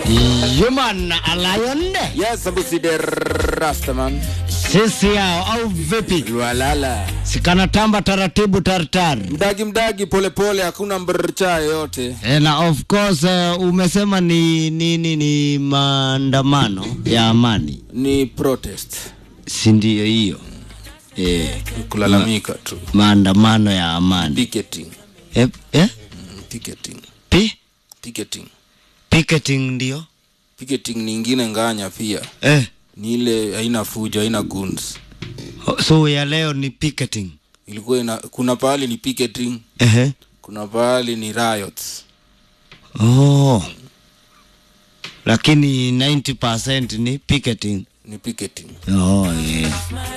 Human Lion Yes, Abusi the Rastaman. sisi yao au vipi? Lwalala. Sikanatamba taratibu tartar. Mdagi mdagi pole pole hakuna mbrcha yoyote. E, na of course uh, umesema ni nini? Ni maandamano ya amani, Ni protest. si ndio hiyo? E, Kulalamika tu. maandamano ya amani Picketing. e, e? Mm, Picketing. Pi? Picketing. Picketing ndio Picketing ni ingine nganya pia. e. Ni ile haina fujo, haina guns. So ya leo ni picketing. Ilikuwa ina, kuna pahali ni picketing, Ehe. kuna pahali ni riots. Oh. Lakini 90% ni picketing. Ni picketing. Oh, yeah.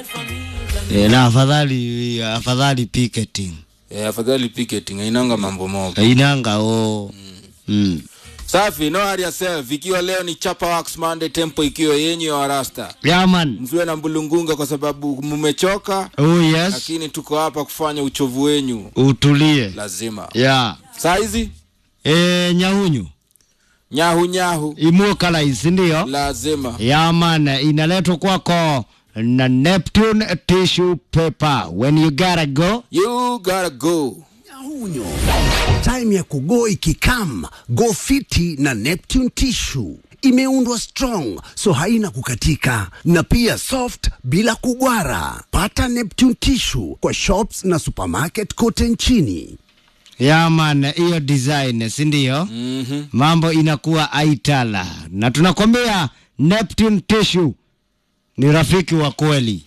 Yeah, na afadhali afadhali picketing. Eh, afadhali picketing hainanga mambo moja. Inanga oh. Mm. Safi, no hurry yourself. Ikiwa leo ni Chapa Wax Monday, tempo ikiwa yenyu ya Warasta. Yeah, man. Msiwe na mbulungunga kwa sababu mmechoka, Oh, yes. lakini tuko hapa kufanya uchovu wenyu Utulie. lazima. Yeah. Saa hizi E, nyahunyu nyahu nyahu imukala isi ndio lazima. yeah, man inaletwa kwako na Neptune tissue paper when you gotta go You gotta go. Nyahunyo. Time ya kugo ikikam, go fiti na Neptune tissue imeundwa strong so haina kukatika na pia soft bila kugwara. Pata Neptune tissue kwa shops na supermarket kote nchini. yeah, man hiyo design si ndio Mhm. mambo inakuwa aitala na tunakwambia Neptune tissue ni rafiki wa kweli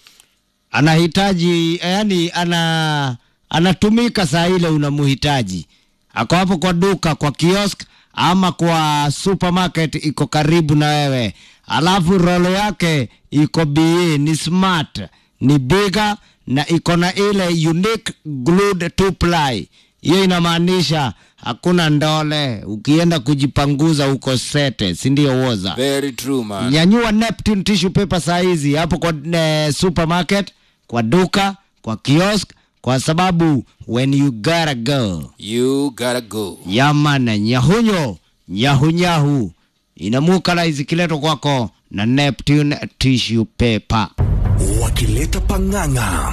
anahitaji yani ana anatumika saa ile unamuhitaji ako hapo kwa duka kwa kiosk ama kwa supermarket iko karibu na wewe alafu rolo yake iko be ni smart ni bigger na iko na ile unique glued two ply hiyo inamaanisha hakuna ndole ukienda kujipanguza uko sete si ndio woza Very true man. nyanyua Neptune tissue paper saa hizi hapo kwa eh, supermarket kwa duka kwa kiosk kwa sababu when you gotta go You gotta go. yamana nyahunyo nyahunyahu inamukala izikiletwa kwako na Neptune tissue paper wakileta pang'ang'a,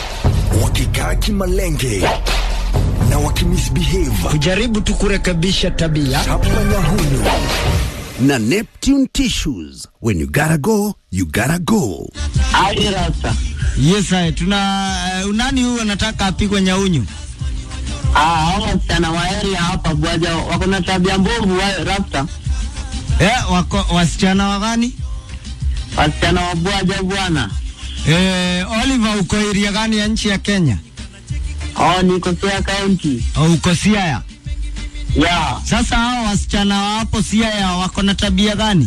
wakikaa kimalenge na wakimisbehave. kujaribu tu kurekebisha tabia Chapa Nyahunyu Na Neptune tissues, when you gotta go, you gotta go. Aje rasta. yes aye, tuna uh, nani huyu anataka apigwe nyaunyu Ah, hao wasichana wa area hapa bwaja wako na tabia mbovu wa rasta. eh, wako wasichana wa gani Wasichana wa bwaja bwana. eh, Oliver uko iria gani ya nchi ya Kenya Oh, niko Siaya County. au uko Siaya Yeah. Sasa hao wasichana wa hapo Siaya wako na tabia gani?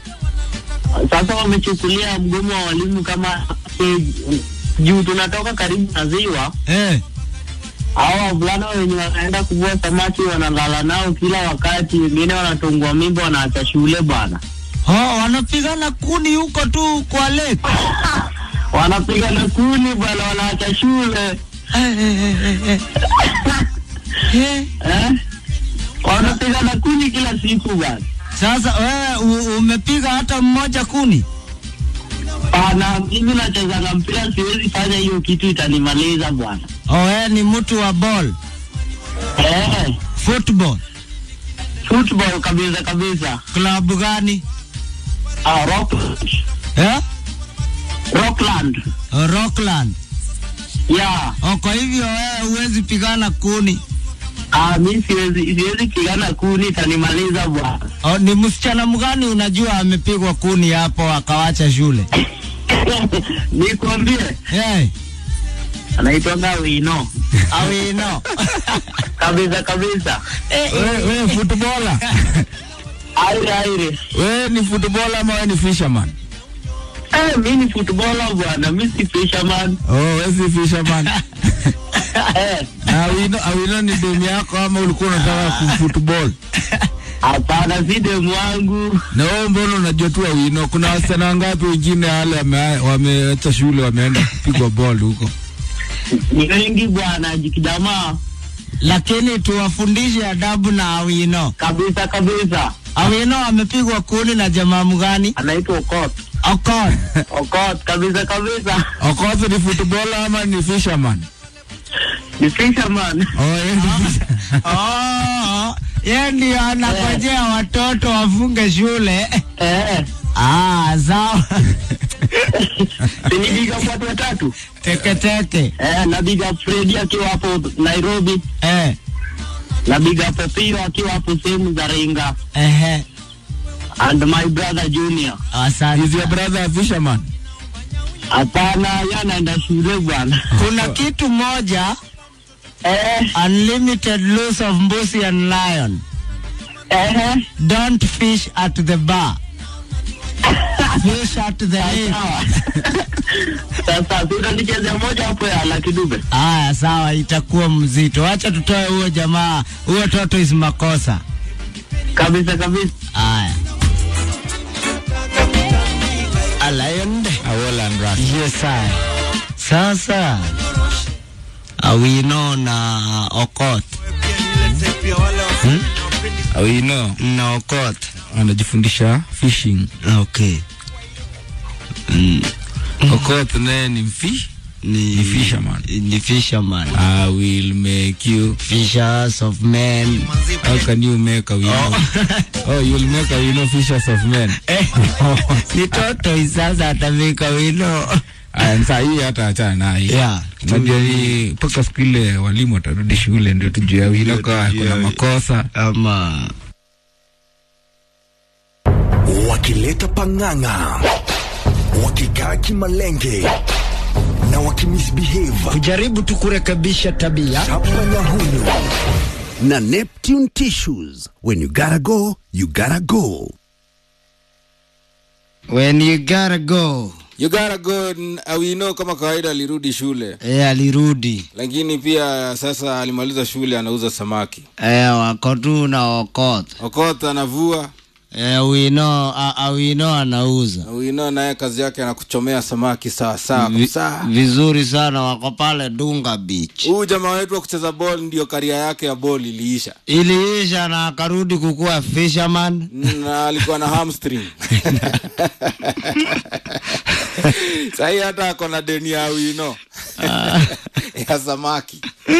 Sasa wamechukulia mgomo wa walimu kama eh, juu tunatoka karibu na ziwa. Eh, Hao wavulana wenye wanaenda kuvua samaki wanalala nao kila wakati, wengine wanatungwa mimba wanaacha shule bwana. oh, wanapigana kuni huko tu kwa lake. Wanapiga na kuni bwana, wanaacha shule. Eh, eh, eh, eh, eh. Eh? Wanapiga na kuni kila siku bwana. Sasa wewe u- umepiga hata mmoja kuni? Bana, mimi nacheza na mpira, siwezi fanya hiyo kitu, itanimaliza bwana. Oh, wewe ni mtu wa ball, Eh, football. football kabisa kabisa. Klabu gani? Ah, rock, Eh? Rockland. Oh, Rockland. Yeah. Oh, kwa hivyo wewe huwezi pigana kuni. Ah, mimi siwezi siwezi pigana kuni, itanimaliza bwana. Oh, ni msichana mgani unajua amepigwa kuni hapo akawacha shule? Nikwambie, Eh, anaitwanga Wino. awino. Kabisa kabisa. Wewe wewe footballer. Aire aire. Wewe ni footballer ama wewe ni fisherman? Eh, mimi ni footballer bwana, mimi si fisherman. Oh, wewe si fisherman. Eh, Na Awino, Awino ni demu yako ama ulikuwa unataka kufootball? hapana, si demu wangu. Na wewe mbona unajua tu Awino? Kuna wasichana wangapi wengine wale wame- wameacha shule wameenda kupigwa ball huko? Ni wengi bwana, jikijamaa Lakini tuwafundishe adabu na awino. kabisa kabisa. Awino amepigwa kuni na jamaa mgani? anaitwa Okot. Okon. Okot kabisa kabisa, Okoth ni footballer ama ni fisherman? ni fisherman. Oh, yeye ni fisher- Oh, yeye ndio anangojea watoto wafunge shule. Eh, Ah, sawa. sinipiga watu watatu Teke teke. eh, na big up Freddy akiwa hapo Nairobi, Eh, na big up Opiro akiwa hapo sehemu za Ringa, ehe. and my brother Junior. Asante. Is your brother a fisherman? Hapana, yeye anaenda shule bwana. Kuna kitu moja Eh, unlimited loose of mbuzi and lion. eh, Don't fish at the bar. Fish at the lake. sawa. Sasa tutanichezea moja hapo ya Lucky Dube. Aya, sawa, itakuwa mzito. Wacha tutoe huo jamaa, huo toto is makosa. Kabisa kabisa. Aya. A lion. A Welland rat. Yes, I. Sasa Awino na Okot Oh, you know, na Okot. anajifundisha fishing. Okay. Okoth naye ni mfi Ni, Ni fisherman. Ni fisherman. I will make you. Fishers of men. How can you make a winner? Oh, you'll make a winner fishers of men. Eh, ni toto sasa atamika wino. Aya, saa hii hata achana na hii. Yeah. Unajua hii mpaka siku ile walimu watarudi shule ndio tujue wino kwa tujue. kuna makosa. Ama wakileta pang'ang'a, wakikaa kimalenge na wakimisbehave kujaribu tu kurekebisha tabia. chapa nyahunyu na Neptune Tissues. When you gotta go, you gotta go. When you gotta go. You gotta go. n- Awino kama kawaida alirudi shule, Eh, alirudi. lakini pia sasa alimaliza shule, anauza samaki. Eh, wako tu na Okoth. Okoth anavua, Eh, wino, a, a wino anauza. Awino naye kazi yake anakuchomea samaki sawa sawa Vi, kabisa. vizuri sana wako pale Dunga Beach. Huyu jamaa wetu wa kucheza ball ndio karia yake ya ball iliisha, Iliisha na akarudi kukuwa fisherman. na alikuwa na hamstring sahii hata ako na deni ya Awino ya samaki.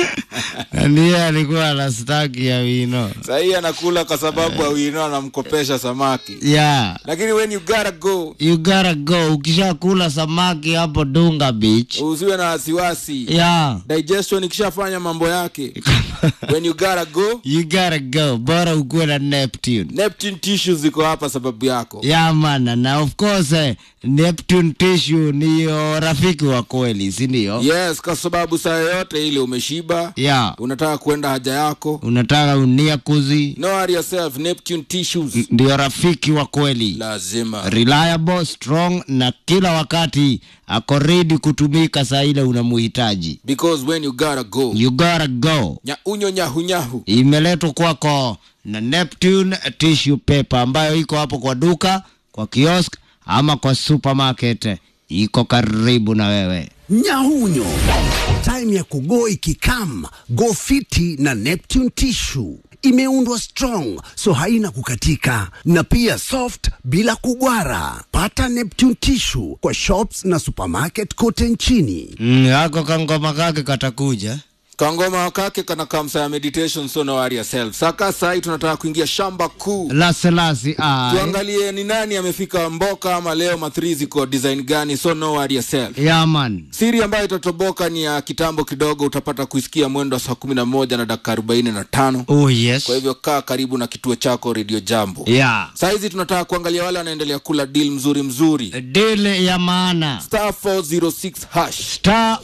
Na ndiye alikuwa na staki ya wino. Sahii anakula kwa sababu Awino anamkopesha samaki, Yeah. lakini when you gotta go You gotta go. Ukishakula samaki hapo Dunga Beach. usiwe na wasiwasi Yeah. digestion ikishafanya mambo yake when you gotta go You gotta go. Bora ukuwe na Neptune. Neptune tissues ziko hapa sababu yako ya mana na of course eh, Neptune tissue niyo rafiki wa kweli si ndio? yes kwa sababu saa yoyote ile umeshiba ya unataka kwenda haja yako unataka unia kuzi no worry yourself Neptune tissues ndio rafiki wa kweli lazima reliable strong na kila wakati ako ready kutumika saa ile unamuhitaji because when you gotta go you gotta go nyaunyo nyahunyahu imeletwa kwako na Neptune tissue paper ambayo iko hapo kwa duka kwa kiosk ama kwa supermarket iko karibu na wewe Nyahunyo, time ya kugo ikikam, go fiti na Neptune Tissue. Imeundwa strong so haina kukatika na pia soft bila kugwara. Pata Neptune Tissue kwa shops na supermarket kote nchini. mm, ako kangoma kake katakuja kangoma kake kana kamsa ya meditation so no worry yourself saka sai tunataka kuingia shamba kuu laselasi ai tuangalie ni nani amefika mboka ama leo mathri ziko design gani so no worry yourself yaman siri ambayo itatoboka ni ya kitambo kidogo utapata kuisikia mwendo wa saa kumi na moja na dakika arobaini na tano oh yes kwa hivyo kaa karibu na kituo chako redio jambo ya saa hizi tunataka kuangalia wale wanaendelea kula deal mzuri mzuri dile ya maana star 406 hash star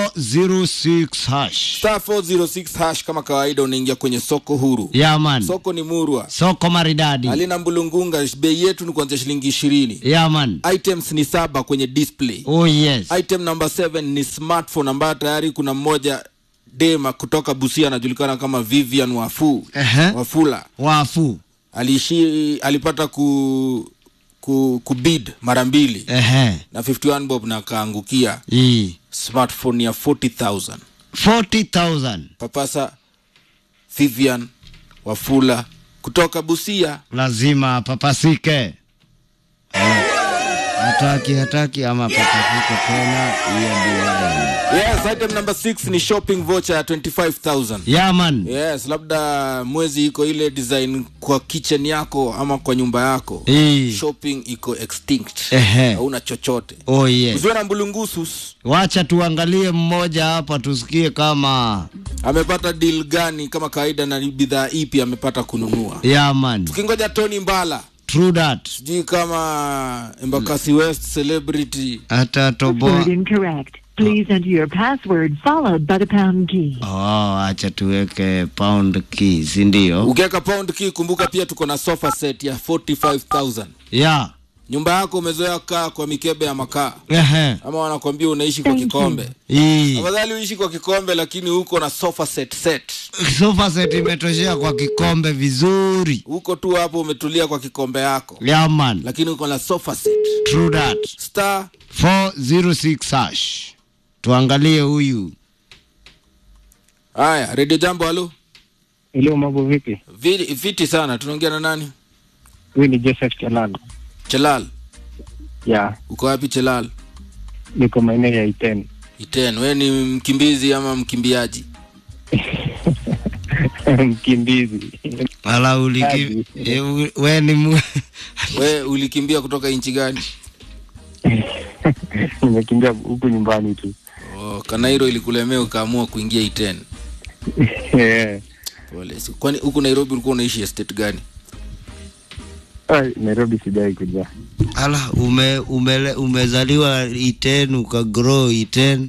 406 hash star 406 hash kama kawaida unaingia kwenye soko huru yaman soko ni murwa soko maridadi halina mbulungunga bei yetu ni kuanzia shilingi ishirini yaman items ni saba kwenye display oh yes item number 7 ni smartphone ambayo tayari kuna mmoja dema kutoka busia anajulikana kama vivian wafu Ehe. wafula wafu aliishi alipata ku, ku, kubid mara mbili ehe na 51 bob na akaangukia hii smartphone ya 40000 40000 papasa vivian wafula kutoka Busia. lazima papasike. Eh, Hataki hataki ama papasike tena, hiyo ndio Yes, item number 6 ni shopping voucher ya 25000. yaman. Yes, labda mwezi iko ile design kwa kitchen yako ama kwa nyumba yako. Hii. Shopping iko extinct. Ehe. Hauna chochote. Oh yes. Usiwe na mbulungusus. Wacha tuangalie mmoja hapa tusikie kama Amepata deal gani kama kawaida na ni bidhaa ipi amepata kununua. yaman. Tukingoja Tony Mbala. True that. Sijui kama Embakasi West celebrity Hata toboa. Password incorrect. Please enter your password followed by the pound key. Oh, acha tuweke pound key, si ndio? ukiweka pound key kumbuka pia tuko na sofa set ya 45000 Ya. nyumba yako umezoea kaa kwa mikebe ya makaa Ehe. ama wanakwambia unaishi kwa Thank you. kikombe Hii. afadhali uishi kwa kikombe lakini huko na sofa set set Sofa set imetoshea kwa kikombe vizuri. huko tu hapo umetulia kwa kikombe yako Yaman. lakini uko na sofa set True that. star 406 hash. Tuangalie huyu. haya redio jambo halo Hello, mambo vipi? viti, viti sana tunaongea na nani Huyu ni Joseph Chalal. chelal Ya, uko wapi chelal niko maeneo ya Iten. iten we ni mkimbizi ama mkimbiaji Mkimbizi. Ala uliki Kazi. e, u- we ni mu... we ulikimbia kutoka nchi gani Nimekimbia huku nyumbani tu. oh, kanairo ilikulemea ukaamua kuingia iten Eh, Pole. Si- Kwani huku Nairobi ulikuwa unaishi estate gani? ai, Nairobi sijai kuja. Ala ume, umele, umezaliwa Iten ukagrow Iten.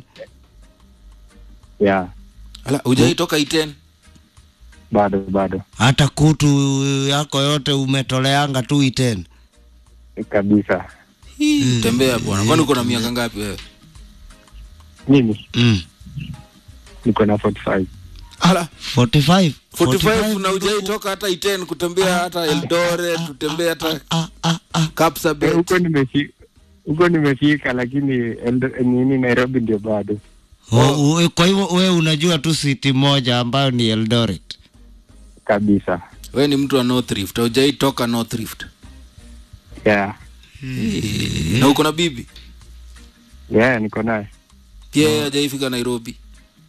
Ya, Ala, hujai toka Iten? bado bado Hata kutu yako yote umetoleanga tu Iten. kabisa. Tembea bwana. Kwani uko na miaka ngapi wewe? Mimi Mm. niko na 45. Ala, 45. 45 na hujai toka hata Iten kutembea hata Eldoret, kutembea hata Ah, ah, ah. Eh, Kapsabet. Huko nimefika huko nimefika, lakini Eldo- nini Nairobi ndio bado. Oh, we- kwa hivyo we unajua tu city moja ambayo ni Eldoret. Kabisa. Wewe ni mtu wa North Rift, hujai toka North Rift. Ya, Na uko na bibi? ya niko naye Pia yeye hajaifika Nairobi.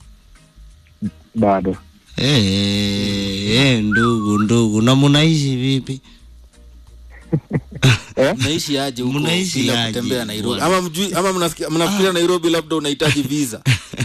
bado. Eh, eh, ndugu ndugu, na munaishi vipi? Mnaishi aje huko Mnaishi bila aje, kutembea Nairobi? bwana? Ama mjui ama mnasikia- mnafikiria Nairobi labda unahitaji visa?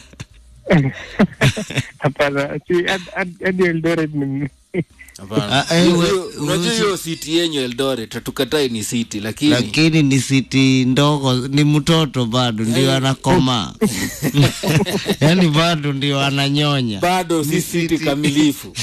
Hapana, si hadi- hadi hadi Eldoret ni Hapana. Ah, eh, Hiyo- we- hiyo- Unajua usi- hiyo city yenyu Eldoret, hatukatai ni city lakini Lakini ni city ndogo, ni mtoto bado ndio anakoma, yaani bado ndio ananyonya. bado si city kamilifu.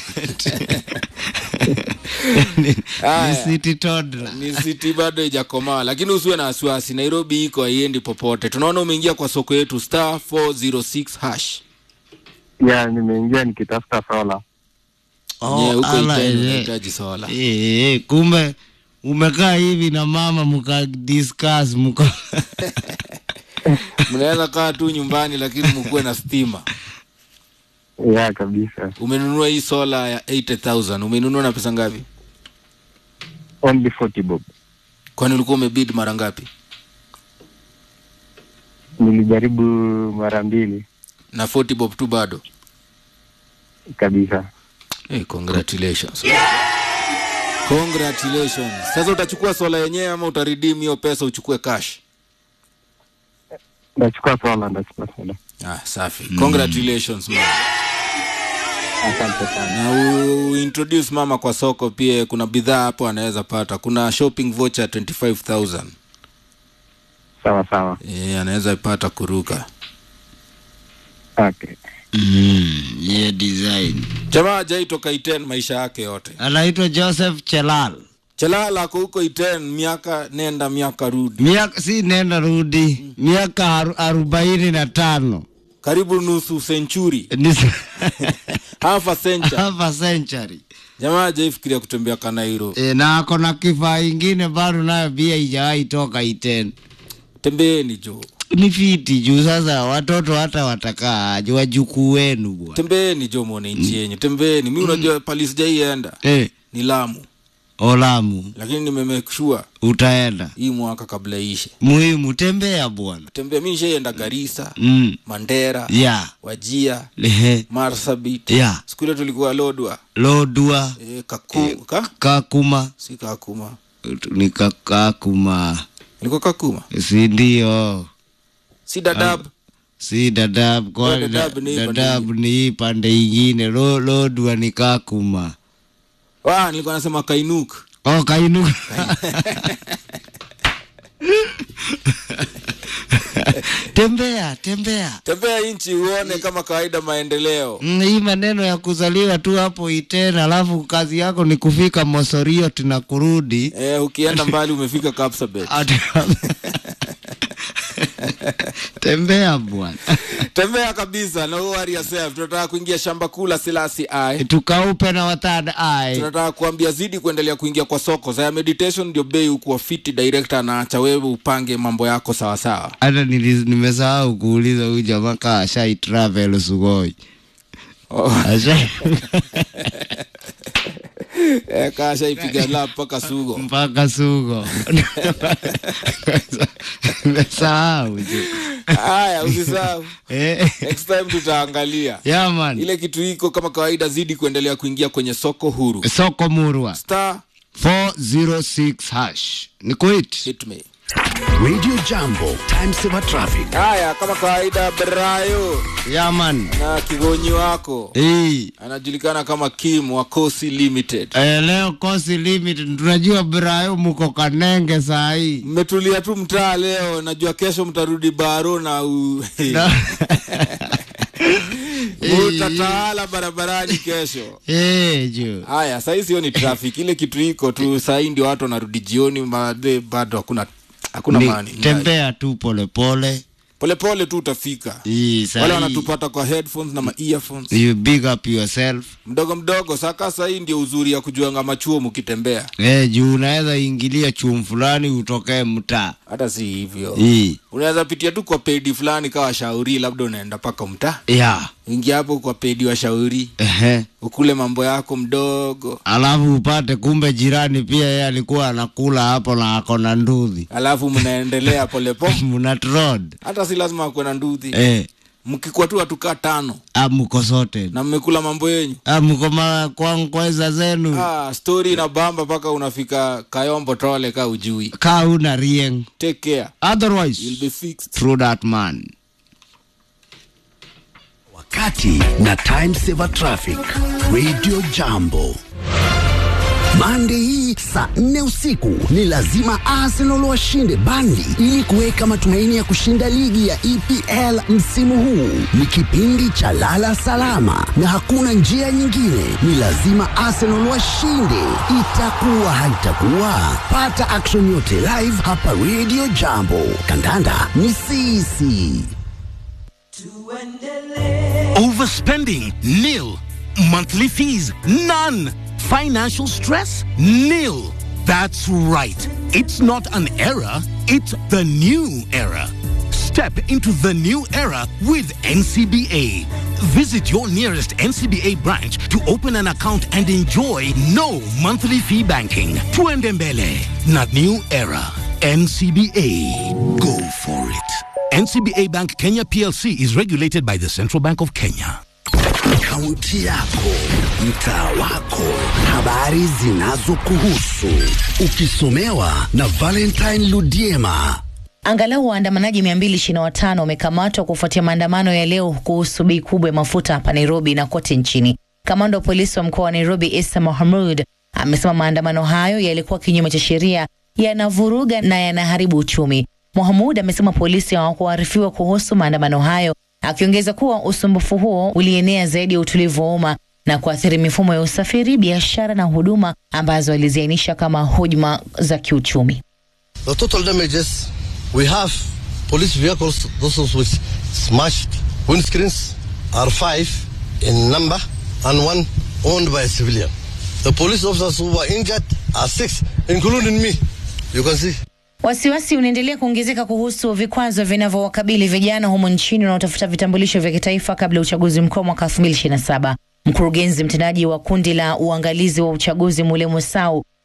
ni, ni Haya. city toddler. ni city bado ijakomaa lakini usiwe na wasiwasi nairobi iko haiendi popote tunaona umeingia kwa soko yetu star 406 hash ya nimeingia nikitafuta sola. Nye, huko ala, Iten eh, unahitaji sola eh, eh, kumbe umekaa hivi na mama mka discuss mka mnaweza kaa tu nyumbani lakini mkuwe na stima Ya kabisa. umenunua hii sola ya 80000 umenunua na pesa ngapi Only 40 bob. kwani ulikuwa umebid mara ngapi Nilijaribu mara mbili na 40 bob tu bado kabisa. hey, congratulations congratulations sasa utachukua sola yenyewe ama utaridim hiyo pesa uchukue cash Ndachukua sola, ndachukua sola. ah, safi congratulations man Asante sana. na u- uintroduce mama kwa soko pia kuna bidhaa hapo anaweza pata kuna shopping voucher 25000 Sawa sawa. e, anaweza pata kuruka Okay. mm, yeah, design jamaa ajaitoka iten maisha yake yote anaitwa Joseph Chelal. chelala ako huko iten miaka nenda miaka rudi miaka si nenda rudi miaka aru- arobaini na tano karibu nusu century Ni- half a century half a century jamaa ajaifikiria kutembea kanairo e, na ako na kifaa ingine bado nayo pia ijawahi toka iten tembeeni jo ni fiti juu sasa watoto hata watakaa aje wajukuu wenu bwana tembeeni jo mwone nchi yenyu tembeeni mi unajua pali sijaienda eh, ni lamu Olamu lakini nimemake sure utaenda. hii mwaka kabla ishe Muhimu tembea bwana. tembea mi nishaenda garisa Mm. mandera Ya. wajia Lehe. marsabit Ya. siku ile tulikuwa lodwa Lodua e, kaku, ka? kakuma si kakuma ni kakuma ilikuwa kakuma si ndio? si dadab Si dadab kwa Oh, Dadaab ni hii pande dadab ni hii pande ingine. Lo, lodua ni kakuma. ah, nilikuwa nasema kainuk Oh, kainuka. tembea tembea. tembea nchi uone kama kawaida maendeleo Mm, hii maneno ya kuzaliwa tu hapo itena, alafu kazi yako ni kufika Mosorio tuna kurudi e, ukienda mbali umefika kapsabet Ati- tembea bwana, tembea kabisa na worry yourself tunataka kuingia shamba kuu la silasi ai tukaupe na watad ai tunataka kuambia zidi kuendelea kuingia kwa soko saya meditation ndio bei ukuwa fiti director anaacha wewe upange mambo yako sawasawa hata nili- nimesahau kuuliza huyu jamaa kaa ashai travel Sugoi oh. ashai e, kasha ipiga la mpaka sugo mpaka Sugo nimesahau ju. haya usisahau eh, next time tutaangalia yeah, man. ile kitu iko kama kawaida zidi kuendelea kuingia kwenye soko huru soko murwa star 406 hash ni kuit hit me Radio Jambo, time saver traffic. haya kama kawaida brayo yaman na kigonyi wako hii anajulikana kama kim wa kosi limited Eh, leo kosi limit tunajua Brayo muko Kanenge saa hii mmetulia tu mtaa leo najua kesho mtarudi baro na u... Na- utatawala barabarani kesho Eh, jo haya sahii sio ni traffic ile kitu iko tu sahii ndio watu wanarudi jioni baadaye bado hakuna hakuna Ni- mani tembea tu polepole polepole tu utafika hii saa wale hii, wanatupata kwa headphones na ma earphones you big up yourself mdogo mdogo saka sahii ndio uzuri ya kujuanga machuo mkitembea eh, juu unaweza ingilia chumu fulani utokee mtaa hata si hivyo hii unaweza pitia tu kwa pedi fulani kawa shauri labda unaenda paka mtaa ya ingia hapo kwa pedi wa shauri ehe ukule mambo yako mdogo alafu upate kumbe jirani pia yeye alikuwa anakula hapo na ako na ndudhi alafu mnaendelea polepo mnat road hata si lazima akuwe na nduthi eh, mkikuwa tu watukaa tano amuko sote na mmekula mambo yenyu amuko ma kwankweza zenu ah, stori na bamba mpaka unafika kayombo tole ka ujui ka una rieng take care otherwise you'll be fixed through that man Wakati na time saver traffic. Radio Jambo. Mande hii saa nne usiku ni lazima Arsenal washinde Burnley ili kuweka matumaini ya kushinda ligi ya EPL msimu huu. Ni kipindi cha lala salama na hakuna njia nyingine, ni lazima Arsenal washinde. Itakuwa haitakuwa, pata action yote live hapa Radio Jambo. Kandanda ni sisi. Overspending? Nil. Monthly fees? None. Financial stress? Nil. That's right. It's not an era, it's the new era. Step into the new era with NCBA. Visit your nearest NCBA branch to open an account and enjoy no monthly fee banking. Tuendembele, not new era. NCBA. Go for it. NCBA Bank Kenya PLC is regulated by the Central Bank of Kenya. Kaunti yako, mtaa wako, habari zinazokuhusu, ukisomewa na Valentine Ludiema. Angalau waandamanaji 225 wamekamatwa kufuatia maandamano ya leo kuhusu bei kubwa ya mafuta hapa Nairobi na kote nchini. Kamanda wa polisi wa mkoa wa Nairobi Isa Mohamud amesema maandamano hayo yalikuwa kinyume cha sheria, yanavuruga na yanaharibu uchumi. Mohamud amesema polisi hawakuarifiwa kuhusu maandamano hayo, akiongeza kuwa usumbufu huo ulienea zaidi ya utulivu wa umma na kuathiri mifumo ya usafiri, biashara na huduma ambazo aliziainisha kama hujuma za kiuchumi. The total damages we have police vehicles, those which smashed windscreens, are five in number and one owned by a civilian. The police officers who were injured are six, including me. You can see. Wasiwasi unaendelea kuongezeka kuhusu vikwazo vinavyowakabili vijana humo nchini wanaotafuta vitambulisho vya kitaifa kabla ya uchaguzi mkuu mwaka 2027. Mkurugenzi mtendaji wa kundi la uangalizi wa uchaguzi Mulemo Sau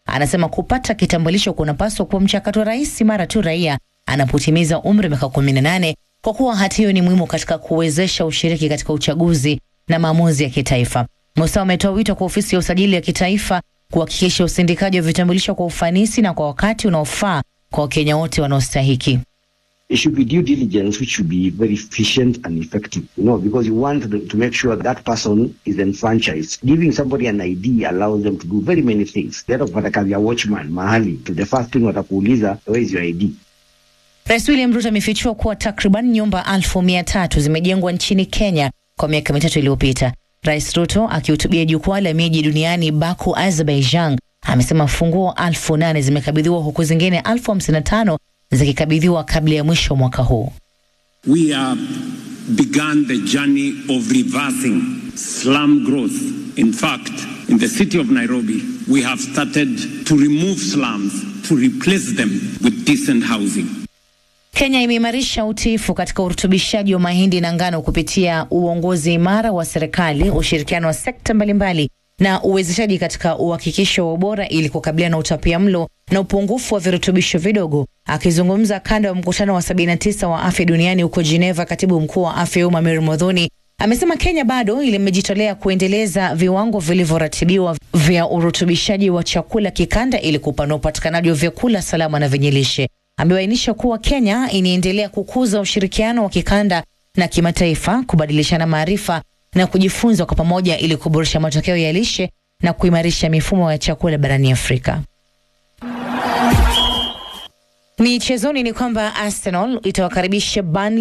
anasema kupata kitambulisho kunapaswa kuwa mchakato rahisi mara tu raia anapotimiza umri wa miaka 18 kwa kuwa hati hiyo ni muhimu katika kuwezesha ushiriki katika uchaguzi na maamuzi ya kitaifa. Musa ametoa wito kwa ofisi ya usajili ya kitaifa kuhakikisha usindikaji wa vitambulisho kwa ufanisi na kwa wakati unaofaa kwa Wakenya wote wanaostahiki. It should be due diligence, which should be very efficient and effective, you know, because you want to, to make sure that person is enfranchised. Giving somebody an ID allows them to do very many things. Instead of kupata kazi ya watchman mahali, to the first thing watakuuliza, where is your ID? Rais William Ruto amefichua kuwa takriban nyumba elfu mia tatu zimejengwa nchini Kenya kwa miaka mitatu iliyopita. Rais Ruto akihutubia jukwaa la miji duniani Baku, Azerbaijan, amesema funguo elfu nane zimekabidhiwa huku zingine elfu hamsini na tano zikikabidhiwa kabla ya mwisho wa mwaka huu. We have begun the journey of reversing slum growth. In fact, in the city of Nairobi, we have started to remove slums to replace them with decent housing. Kenya imeimarisha utiifu katika urutubishaji wa mahindi na ngano kupitia uongozi imara wa serikali, ushirikiano wa sekta mbalimbali na uwezeshaji katika uhakikisho wa ubora ili kukabiliana na utapia mlo na upungufu wa virutubisho vidogo. Akizungumza kando ya mkutano wa 79 wa afya duniani huko Geneva, katibu mkuu wa afya ya umma Mary Modhoni amesema Kenya bado imejitolea kuendeleza viwango vilivyoratibiwa vya urutubishaji wa chakula kikanda ili kupanua upatikanaji wa vyakula salama na vyenye lishe. Amebainisha kuwa Kenya inaendelea kukuza ushirikiano wa kikanda na kimataifa, kubadilishana maarifa na kujifunza kwa pamoja ili kuboresha matokeo ya lishe na kuimarisha mifumo ya chakula barani Afrika. Michezoni ni kwamba Arsenal itawakaribisha Burnley